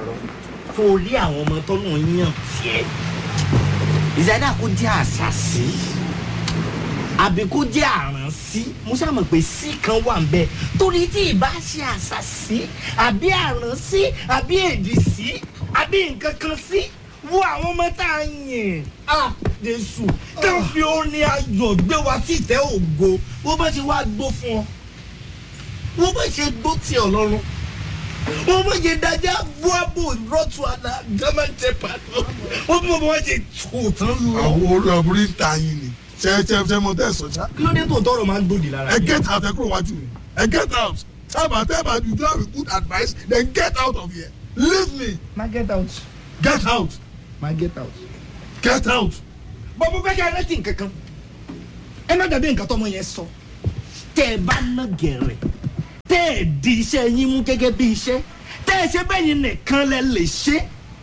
parọ́ torí àwọn ọmọ tọ́nà yàn tiẹ̀ ìsádà kó jẹ́ àṣàṣì àbí kó jẹ́ àránsí mo ṣàmọ̀ pé sí kan wà ń bẹ torí tí ì bá ṣe àṣàṣì àbí àránsí àbí èdìsí àbí nǹkan kan sí wo àwọn ọmọ tá a yàn á jésù tó fi orin ayọ̀ gbé wa sí ìtẹ́ ògo wọ́n bá ṣe wá gbó fún ọ wọ́n bá ṣe gbó tí ọlọ́run wọ́n bá ṣe dájá buabo rọ́tù àná gámẹ́ntẹ́ pàdó wọ́n bí wọ́n ṣe tó tán lọ. àwọn orí ọ̀bùrí ń ta yín ni ṣe ṣe ṣe mo tẹ̀sán ṣá. kí ló dé tó tọrọ máa ń gbòdì lára ẹ get out ẹ kúrò wájú mi ẹ get out tábà tábà you don't have a good advice then get out of here leave me má get out get out má get out. get out. bọ́bú fẹ́ kí ẹ rántí nǹkan kan ẹ má dàbí nǹkan tọmọ yẹn sọ tẹ ẹ bá ná gẹ̀rẹ̀ tẹ ẹ di iṣẹ́ yín mú gẹ́gẹ́ bí iṣẹ́ tẹ ẹ ṣe bẹ́ẹ̀ yín nìkan lẹ lè ṣe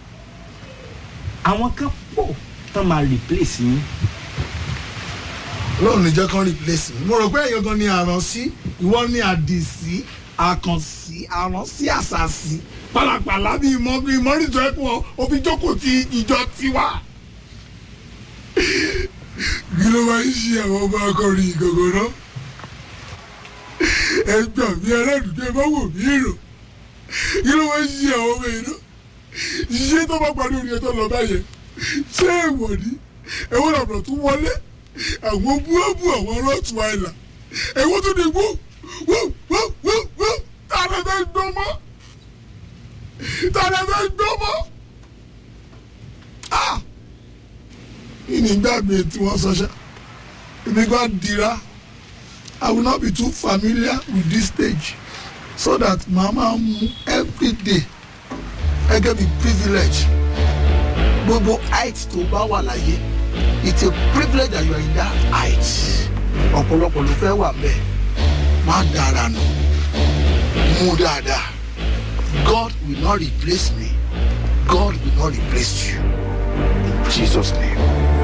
àwọn kan pọ̀ tán máa replace yín lóun ní jẹ́ kán replace mi mo rò pé èèyàn gan ni àránsí ìwọ ní àdìsí àkànsí àránsí àṣàṣì pàlàpàlà bí ìmọ̀ bí ìmọ̀ nìjọ ẹ̀kọ́ òfin jókòó ti ìjọ tiwa. kí ló máa ń ṣe àwọn ọmọ akọrin ìgògò náà ẹ gbà mí aládùúgbò ẹ bá wò mí rò kí ló máa ń ṣe àwọn ọmọ yìí náà ṣé tó bá parí orin ẹ tó lọ báyẹn ṣé èèwọ̀ ni ẹ̀wọ̀n làbùrọ̀ tún wọlé àwọn búrọ́bù àwọn ọlọ́tún àìlà ẹ̀wọ́n tó ní wó wó wó wó wó tààrà fẹ́ gbọ́ mọ́ tààrà fẹ́ gbọ́ mọ́. Ah! ìnígbà mi tí wọ́n sọ ṣá èmi gbà dira I will not be too familiar with this stage so that màmá mu every day gẹ́gẹ́ bí privilege gbogbo height tó bá wà láyé it's a privilege that you are in that height ọ̀pọ̀lọpọ̀ ló fẹ́ wà bẹ́ẹ̀ má dára nù mú dáadáa God will not replace me God will not replace you in Jesus name.